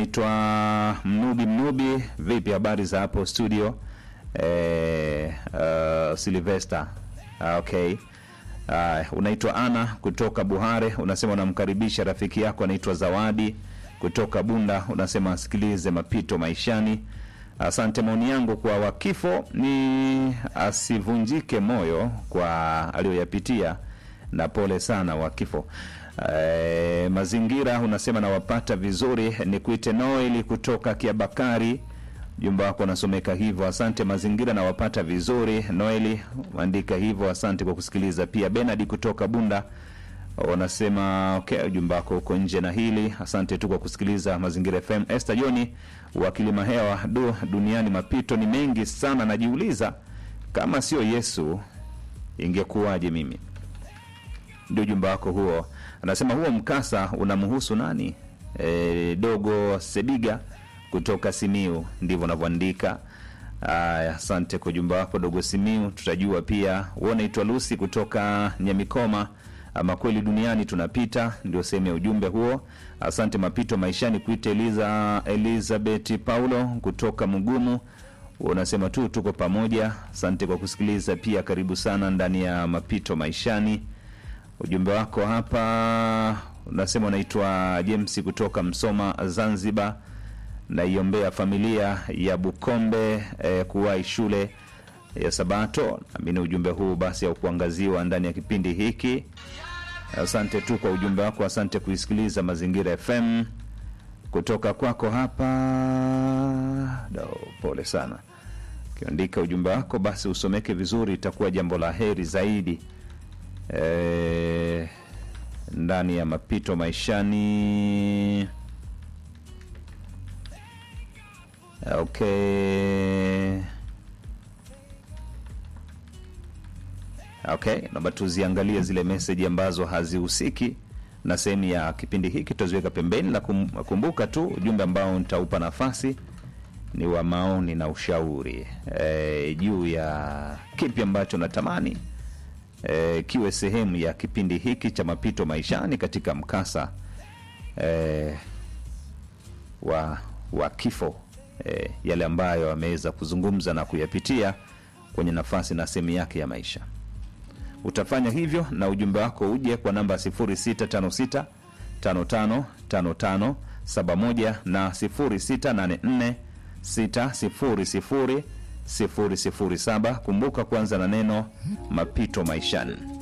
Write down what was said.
unaitwa Mnubi Mnubi, vipi habari za hapo studio? Eh, uh, Silvester. Ah, okay. Uh, unaitwa Ana kutoka Buhare, unasema unamkaribisha rafiki yako anaitwa Zawadi kutoka Bunda, unasema asikilize mapito maishani. Asante. Maoni yangu kwa wakifo ni asivunjike moyo kwa aliyoyapitia, na pole sana wakifo. E, mazingira unasema nawapata vizuri, ni kuite Noeli kutoka Kiabakari. Jumba wako unasomeka hivyo. Asante. Mazingira nawapata vizuri, Noeli andika hivyo. Asante kwa kusikiliza. Pia Benard kutoka Bunda wanasema okay, ujumbe wako uko nje na hili. Asante tu kwa kusikiliza Mazingira FM. Esther Joni wa Kilima Hewa, du, duniani mapito ni mengi sana, najiuliza kama sio Yesu ingekuwaje mimi. Ndio ujumbe wako huo. Anasema huo mkasa unamhusu nani? E, dogo Sebiga kutoka Simiu, ndivyo unavyoandika. Aya, asante kwa ujumbe wako dogo Simiu, tutajua pia. Wewe unaitwa Lucy kutoka Nyamikoma. Ama kweli duniani tunapita, ndio sehemu ya ujumbe huo. Asante mapito maishani kuita Eliza Elizabeth Paulo kutoka Mugumu, unasema tu tuko pamoja. Asante kwa kusikiliza pia, karibu sana ndani ya mapito maishani. Ujumbe wako hapa unasema unaitwa James kutoka Msoma, Zanzibar. Naiombea familia ya Bukombe eh, kuwahi shule ya Sabato. Amini ujumbe huu basi au kuangaziwa ndani ya kipindi hiki. Asante tu kwa ujumbe wako, asante kuisikiliza Mazingira FM kutoka kwako hapa. Do, pole sana. Ukiandika ujumbe wako basi usomeke vizuri, itakuwa jambo la heri zaidi e, ndani ya mapito maishani. Okay. Okay, naomba tuziangalie zile meseji ambazo hazihusiki na sehemu ya kipindi hiki, tutaziweka pembeni. La kum, kumbuka tu ujumbe ambao nitaupa nafasi ni wa maoni na ushauri e, juu ya kipi ambacho natamani e, kiwe sehemu ya kipindi hiki cha mapito maishani katika mkasa e, wa, wa kifo e, yale ambayo ameweza kuzungumza na kuyapitia kwenye nafasi na sehemu yake ya maisha utafanya hivyo na ujumbe wako uje kwa namba 0656 555571 na 0684 600 007. Kumbuka kuanza na neno mapito maishani.